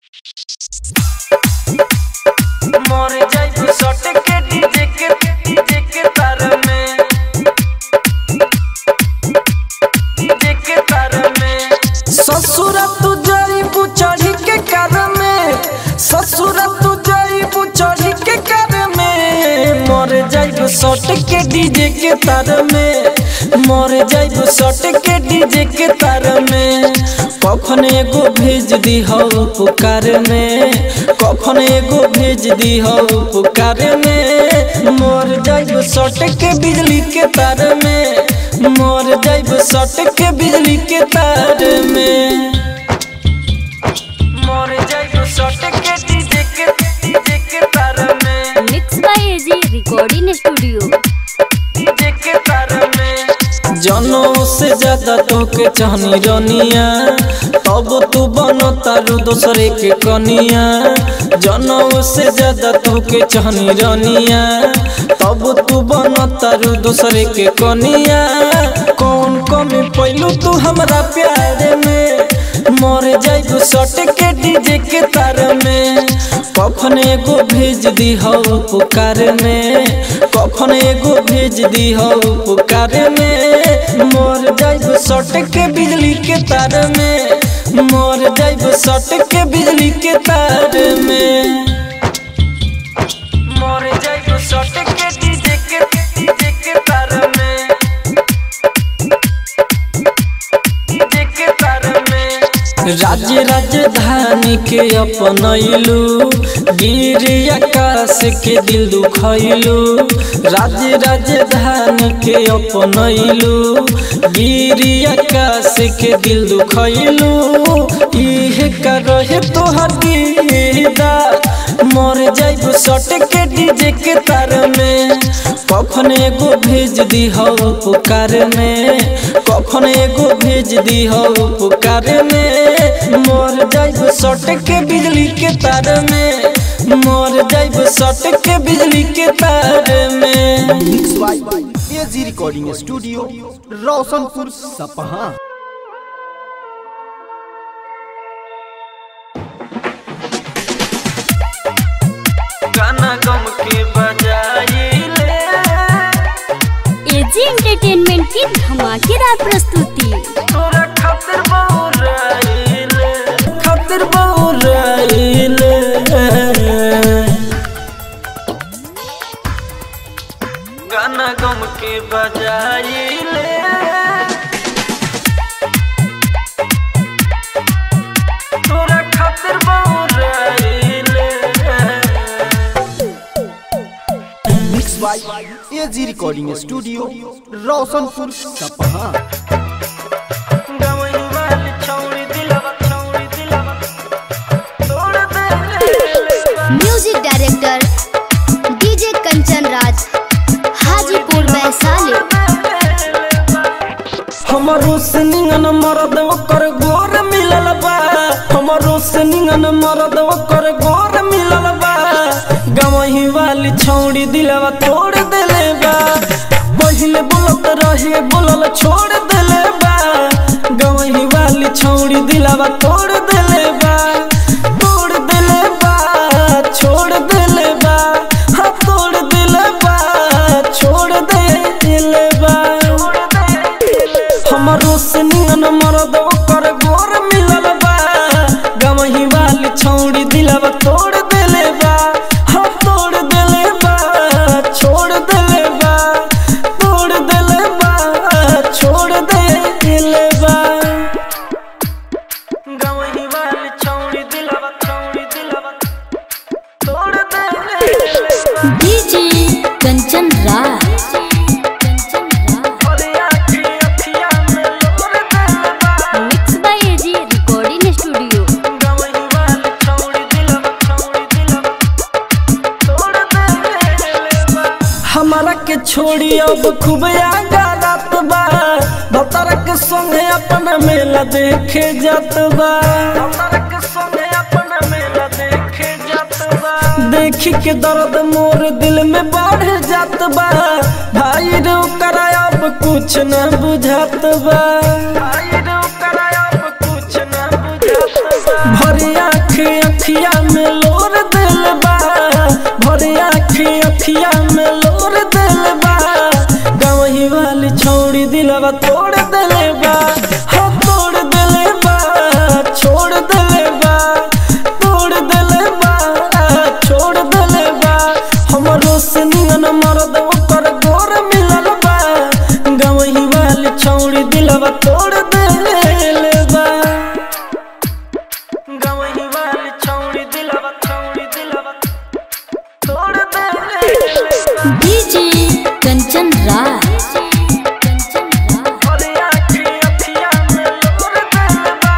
मर जाइब सट के डीजे के डीजे के तार में डीजे के तार में ससुर तू जाइब चढ़ी के कार में ससुर तू जाइब चढ़ी के कार में मर जाइब सट के डीजे के तार में मर जाइब सट के डीजे के तार में कखन एगो भेज दी हो पुकार में कखन एगो भेज दी हो पुकार में मर जाइब सट के बिजली के तार में मर जाइब सट के बिजली के तार में मर जाइब सट के डीजे के डीजे के तार में mix by AG recording studio DJ के तार में जनों से ज्यादा तोके चाहनी रनिया तब तू बनो तारू दूसरे के कनिया जनों से ज्यादा तोके चाहनी रनिया तब तू बनो तारू दूसरे के कनिया कौन कमी पैलू तू हमरा प्यार में मर जाइब सट के डीजे के तार में कखन एगो भेज दी हो पुकार में कखन एगो भेज दी हो पुकार में मर जाइब सट के बिजली के तार में मर जाइब सट के बिजली के तार में मर जाइब सट के डीजे के डीजे के तार में डीजे के तार में राज्य राजधानी के अपनैलू गिर आकाश के दिल दुखैलू राज्य राजधानी के अपनैलू गिर आकाश के दिल दुखैलू इहे का रहे तोहर गिरदा मर जाइब सट के डीजे के तार में कखन एगो भेज दी हो पुकार में कखन एगो भेज दी हो पुकार में मर जाइब सट के बिजली के तार में मर जाइब सट के बिजली के तार में mix by AG recording studio Roshanpur Sapaha गाना गम के बजाइले एजी एंटरटेनमेंट की धमाकेदार प्रस्तुति तोरा खातिर बहुराइले खातिर बहुराइले गाना गम के बजाइले तोरा खातिर बहुराइले mix by AG recording studio Roshanpur Sapaha गवई वाली छौरी दिलवा छौरी दिलवा तोड़ दे music director DJ Kanchan Raj Hajipur Vaishali हमरो से निंगन मरद ओकर गोर मिलल बा हमरो से निंगन मरद ओकर गोर मिलल बा गवही वाली छौड़ी दिलवा तोड़ देले बा पहिले बोलत रहे बोलल छोड़ देले बा गवही वाली छौड़ी दिलवा तोड़ देले बा तोड़ देले बा छोड़ देले बा हाँ तोड़ देले बा छोड़ देले बा हमरो से निंगन मरद ओकर गोर मिलल बा गवही वाली छौड़ी दिलवा तोड़ देले बा हम तोड़ देले बा छोड़ देले बा तोड़ देले बा छोड़ देले बा गवही वाली छौड़ी दिलवा छौड़ी दिलवा तोड़ देले बा डीजे कंचन राज अरे आखी अखिया में लोर देले बा mix by AG recording studio गवही वाली छौड़ी दिलवा छौड़ी दिलवा तोड़ देले बा हमारा के छोड़ी अब खूब आगा रात बा भतर के संगे अपन मेला देखे जात बा भतर के संगे अपन मेला देखे जात बा देखी के दर्द मोर दिल में बढ़ जात बा भाई रे ओकरा अब कुछ न बुझात बा भाई रे ओकरा अब कुछ न बुझात बा भरी आँख अखिया में लोर दिल बा भरे आखी अखिया में लोर दिल बा गवही वाली छोड़ी दिलवा तोड़ दिले बा हाँ तोड़ दिले बा छोड़ दिले बा तोड़ दिले बा छोड़ दिले बा हमरो से नियन मरद ओकर गोर मिलल बा गवही वाली छौड़ी दिलवा तोड़ दिले बा गवही वाली छौड़ी दिलवा छौड़ी दिलवा तोड़ दिले बा डीजे कंचन राज कंचन राज भरे आखी अखिया में लोर दिल बा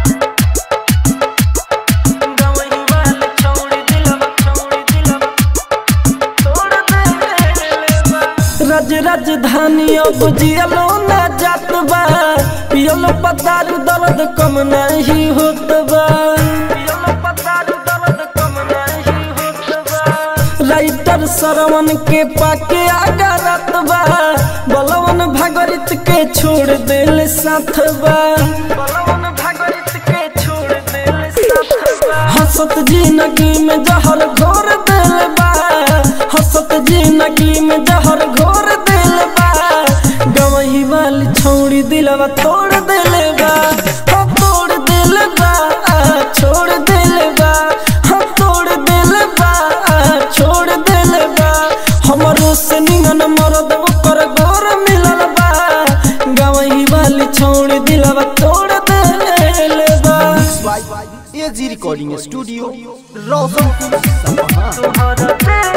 गवही वाली छौड़ी दिलवा छौड़ी दिलवा तोड़ दिले बा रज राजधानी अब जियलो ना जात बा पियलो पतारू दर्द कम नहीं होत बा पियलो पतारू दर्द कम नहीं होत बा राइटर सरवन के पाके आगा रात बा बलवन भागरित के छोड़ दिल साथ बा बलवन भागरित के छोड़ दिल साथ बा हसत जिंदगी में जहर घोर दिल बा हसत जिंदगी में जहर घोर दिल बा गवही वाली छौड़ी दिलवा तोड़ दिल बा हाँ तोड़ दिल बा छोड़ दिल बा हाँ तोड़ दिल बा छोड़ दिल बा हमरो से निगन मरद ओकर गोर मिलल बा गवही वाली छौड़ी दिलवा तोड़ दिल बा by AG recording studio Roshanpur Sapaha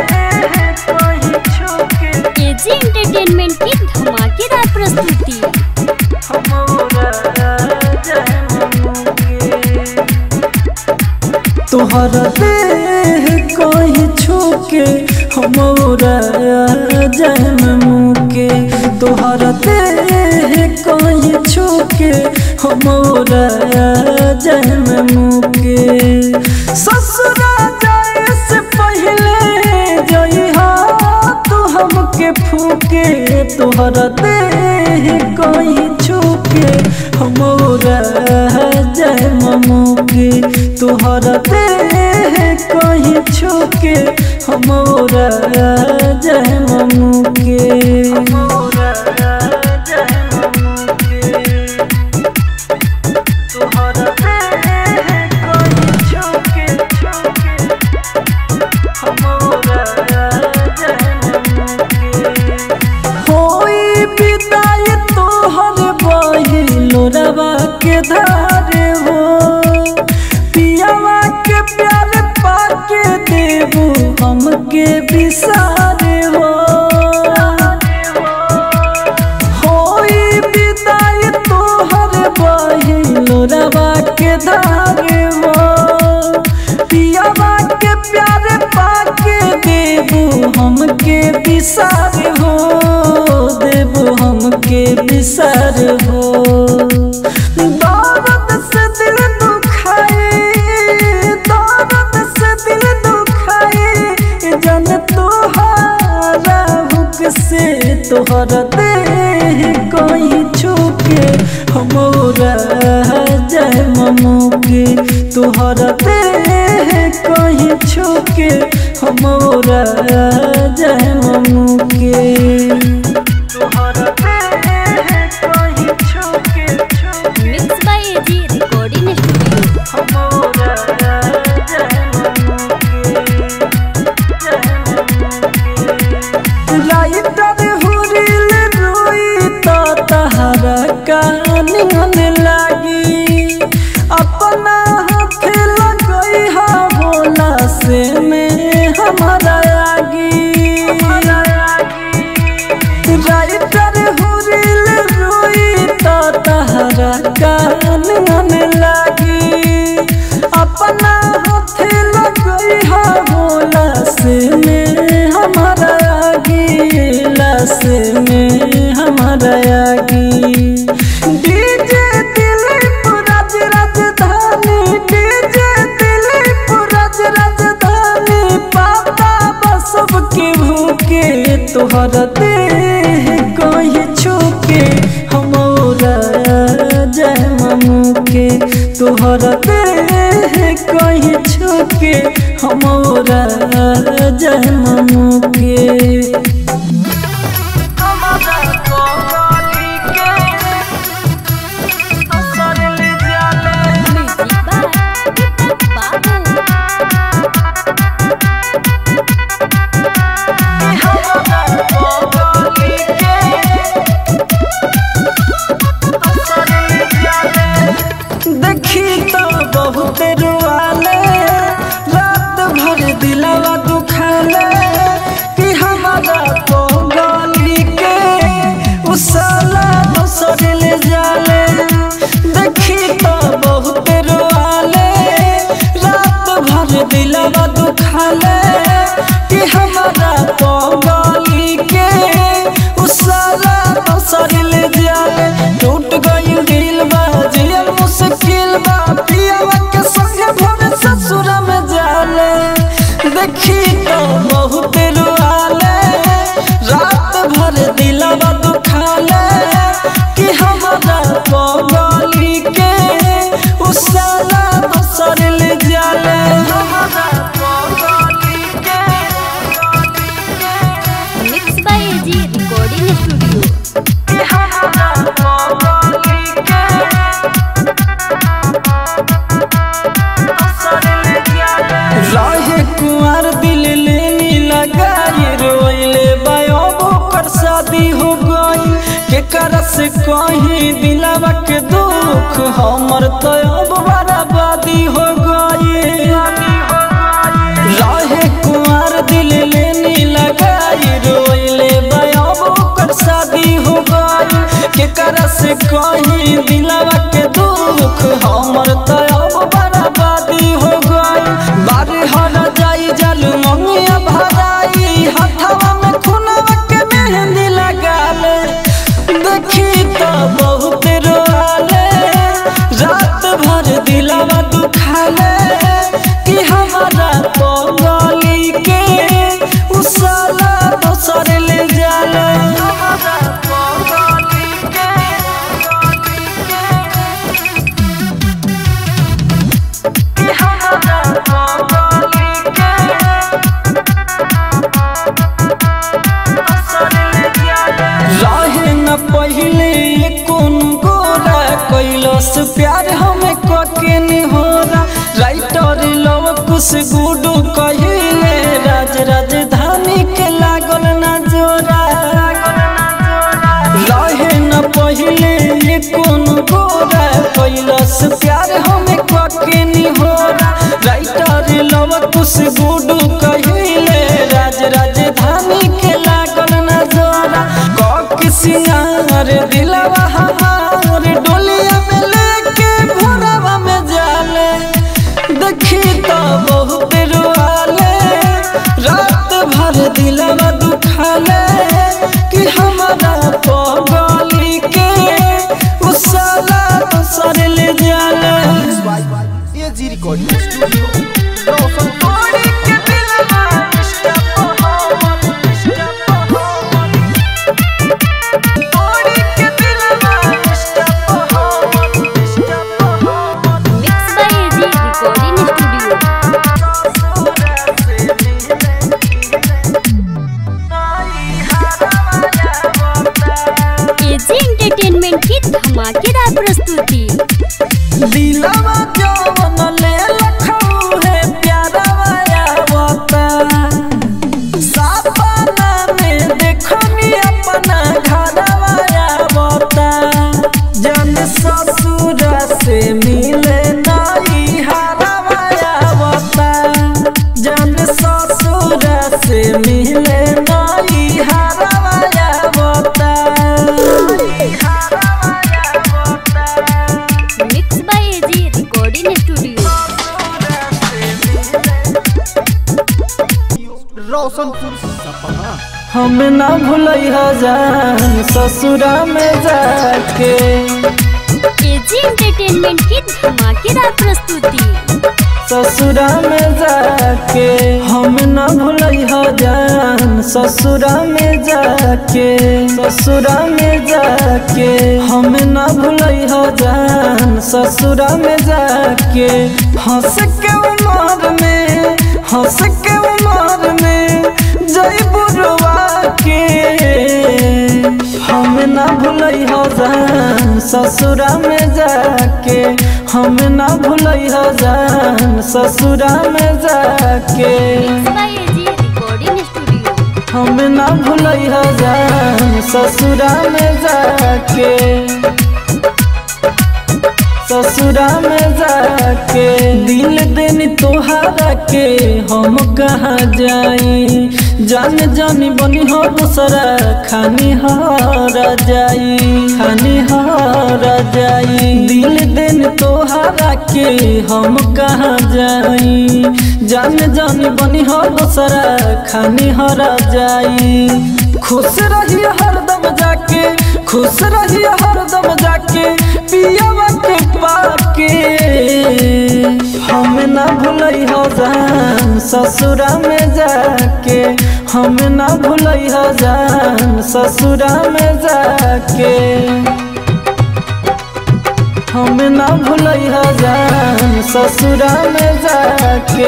AG entertainment की धमाकेदार प्रस्तुति तोहर देह कहीं छूके हमरा जन्म मुके तोहर देह कहीं छूके हमरा जन्म मुके ससुरा जाए से पहले जइहा तू हमके फूके तोहर देह कहीं छूके हमरा जय ममुके तोहर देह कहीं छूके हमरा जय ममुके तोहर देह कहीं छूके छूके होई विदाई तोहर बहिलो रवा के धारे हो पियावा के प्यार पाके देबू हमके बिसारे हो होई विदाई तोहर बहिलो रवा के धारे हो पियावा के प्यार पाके देबू हमके बिसार हो देबू हमके बिसार हो दर्द से दिल दुखाए दर्द से दिल दुखाए जन तोहारा हुक से तोहर देह कहीं छूके हमरा जय ममुके तोहर देह कहीं छूके हमरा जय ममुके तोहर देह कहीं छूके छूके mix by AG recording studio हमरा जय ममुके लाइटर हुरिल रोई तो तहरा कानियन लागी अपना हाथ लगई हा भोला से में हमारा आगी राइटर हुरिल रोई तो तहरा कानियन लागी अपना हाथ लगई हा भोला से में हमारा आगी लाश में हमारा आगी डीजे दिलीप राज राजधानी डीजे दिलीप राज राजधानी पापा बसब के भूखे तोहर देह कहीं छूके हमरा जय ममुके तोहर देह कहीं छू के हमरा जन्म के म्यूजिक बाय दीपक बाबू देखी तो बहुत रुआले रात भर दिलवा दुखाले कि हमारा तो गली के उसाला दोसर ले जाले देखी तो बहुत रुआले रात भर दिलवा दुखाले कि हमारा तो गली के उसाला दोसर ले जाले टूट गई दिल बा जियल मुश्किल बा पियावा के संगे भोरे ससुर में जाले देखी तो बहुत रुआले रात भर दिलवा दुखाले कि हमारा पगली के उसाला दोसर ले जाले हमारा पगली के mix by AG recording studio रहे कुंवर दिल लेनी लगाई रोइले बायोबो कर शादी हो गई के करस कहीं दिलावा के दुख हमर तो अब बर्बादी हो गई रहे कुंवर दिल लेनी लगाई रोइले बायोबो कर शादी हो गई के करस कहीं दिलावा के दुख हमर तो अब बर्बादी हो गई बारी हर जाई जल मंगिया भराई हथवा में खुनवा के मेहंदी लगाले देखी तो बहुत रोआले रात भर दिलवा दुखाले कि हमारा पगली के उसाला दोसर ले जाले हमारा पगली के रहे न पहले कौन गोरा कैलस प्यार हमें कके निहोरा राइटर लव कुछ गुडू कहिले राज राजधानी के लागल न जोरा रहे न पहले कौन गोरा कैलस प्यार हमें कके निहोरा राइटर लव कुछ गुडू कहिले राज राजधानी के लागल न जोरा कक सिंगार दिलवा हमार डोलिया में लेके भोरवा में जाले देखी तो बहुत रुआले रात भर दिलवा दुखाले कि हमारा पगली के उसाला दोसर ले जाले AG recording studio Roshanpur mix by AG recording studio AG entertainment की धमाकेदार प्रस्तुति दिलवा जवन ले लखऊ है प्यारा वाया बता सपना में देखनी अपना घरवा या बता जन ससुर से मिले नई हरवा या बता जन ससुर से मिले नई हरवा या बता mix by AG recording studio Roshanpur Sapaha हम ना भूलई जान ससुरा में जाके एजी एंटरटेनमेंट की धमाकेदार प्रस्तुति ससुरा में जाके हम न भूलई हो जान ससुरा में जाके ससुरा में जाके हम न भूलई हो जान ससुरा में जाके हंस के उमर में हंस के उमर में जय बुरवा के हम न भूलई हो जान ससुरा में जाके हम न भूलई हो जान ससुरा में जाके बाय एजी रिकॉर्डिंग स्टूडियो हम न भूलई हो जान ससुरा में जाके ससुरा में जाके दिल दिन तोहारा के हम कहाँ जाई जान जानी बनी हो दूसरा खानी हारा जाई खानी हारा जाई दिल दिन तोहारा के हम कहाँ जाई जान जानी बनी हो दूसरा खानी हारा जाई खुश रहिए हरदम जाके खुश रहिए हरदम जाके पियावा के पाके हम ना भूलई हो जान ससुरा में जाके हम ना भूलई हो जान ससुरा में जाके हम ना भूलई हो जान ससुरा में जाके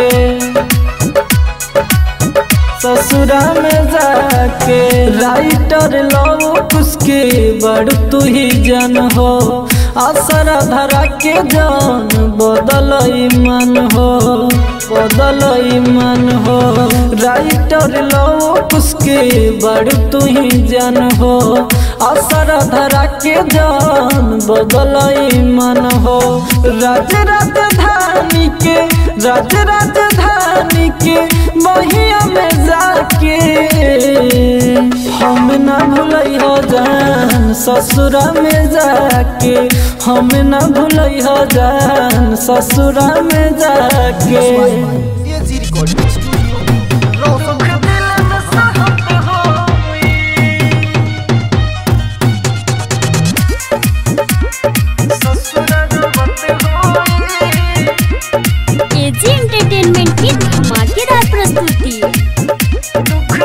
ससुरा में जाके राइटर लव उसके बड़ तू ही जन हो आसरा धरा के जान बदल मन हो बदल मन हो राइटर लव उसके बड़ तू ही जन हो आसरा धरा के जान बदल मन हो राज राजधानी के राज राजधानी के बहिया में जाके हम न भूलई हो जान ससुरा में जाके हम न भूलई हो जान ससुरा में जाके AG recording studio Roshan AG entertainment की धमाकेदार प्रस्तुति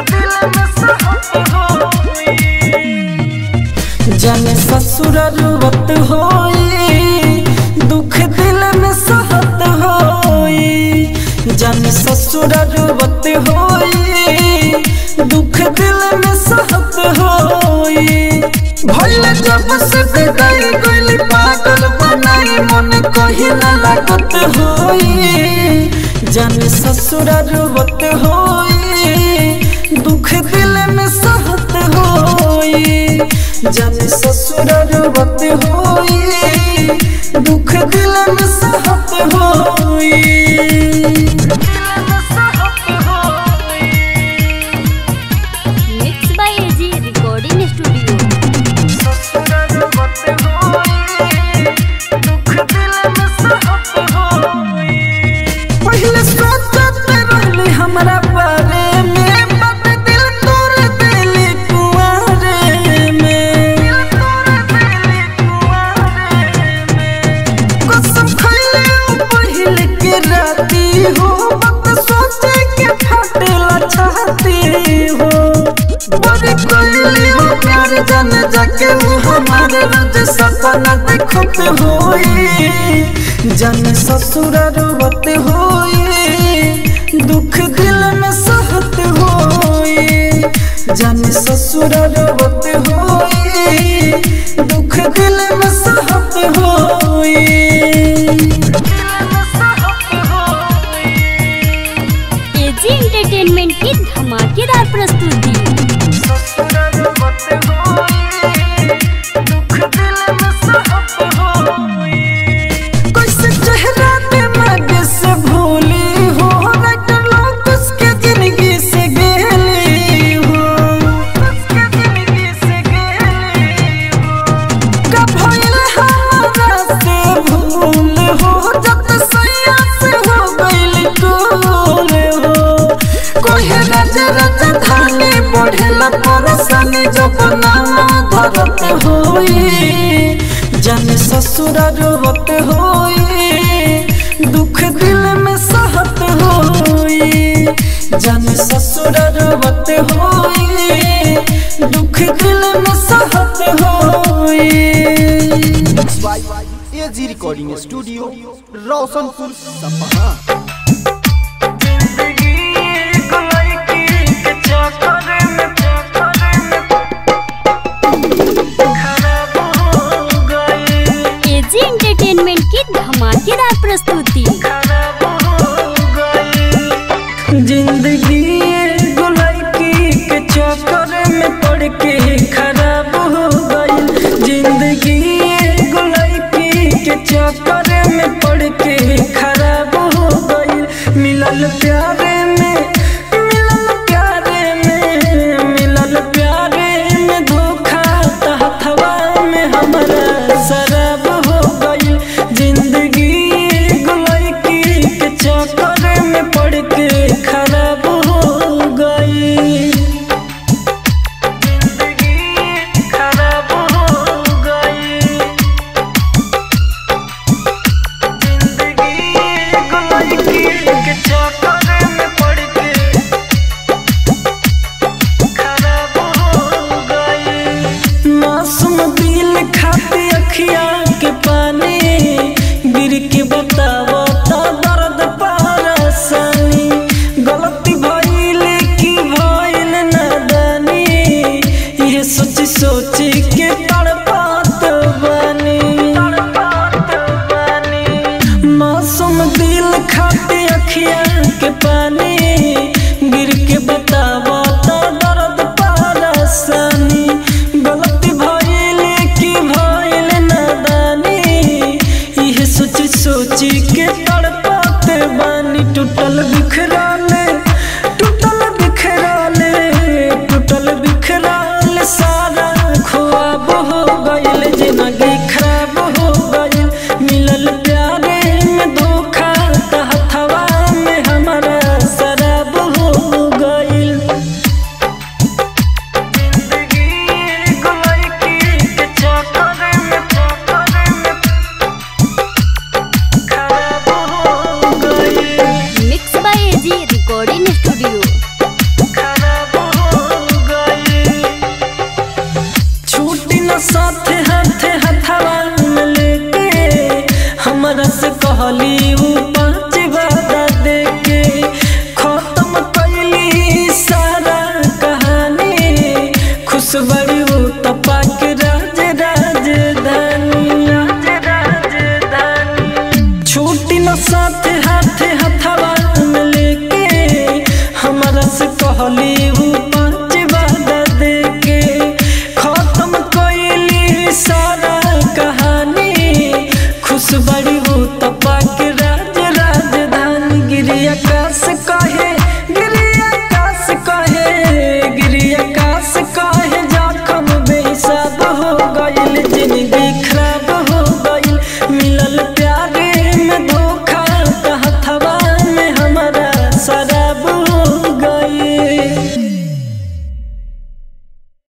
जाने ससुर रुवत होई दुख दिल में सहत होई जाने ससुर रुवत होई दुख दिल में सहत होई भइल जब से विदाई गइल पागल बनाई मन कहीं न लागत होई जाने ससुर रुवत होई दुख दिल में सहत होई जाने ससुर रुवत होई दुख दिल में सहत होई mix by AG recording studio पहले सोचत रहली हमरा बारे में बट दिल तोड़ देली कुंवारे में कसम खइले उ पहिल के राती हो बट सोचे के फटेला छाती हो बड़ी कोइली हो प्यार जान जाके वो हमारे रोज सपना देखत होई जन ससुर रोवत होई दुख दिल में सहत होई जन ससुर रोवत होई दुख दिल में सहत होई एजी एंटरटेनमेंट की धमाकेदार प्रस्तुति कैसे चेहरा दिमाग से भूली हो रटल लोग उसके जिंदगी से गेली हो उसके जिंदगी से गेली हो कब भइल हमारा से भूल हो जब सैया से हो गइल टूल हो कोई नजर धानी बढ़ेला परसनी जब नाम धरत होई जन ससुर रोवत होई दुख दिल में स जाने ससुर रोवत होई दुख दिल में सहत होई एजी रिकॉर्डिंग स्टूडियो रोशनपुर सपहा जिंदगी एक लड़की के चक्कर में चक्कर में खराब हो गई एजी एंटरटेनमेंट की धमाकेदार प्रस्तुति खराब हो गई जिंदगी एगो लड़की के चक्कर में पड़ के खराब हो गई जिंदगी एगो लड़की के चक्कर में पड़ के खराब हो गई मिलल प्यारे में मिलल प्यारे में मिलल प्यारे में धोखा तहथवा में हमारा शराब हो गई जिंदगी एगो लड़की के चक्कर में पड़ के खराब हो गई जिंदगी खराब हो गई जिंदगी एगो लड़की के चक्कर में पड़ के खराब हो गई मासूम दिल खाती अखिया के पानी गिर के बतावो तो दर्द परेशानी गलती भइल की भइल नादानी ये सोच सोच के तड़पात बानी तड़पात बानी मासूम दिल खाते अखिया के पानी गिर के बतावा तो दर्द परेशानी गलती भइल की भइल नादानी यह सोच सोच के तड़पात बानी टूटल बिखरल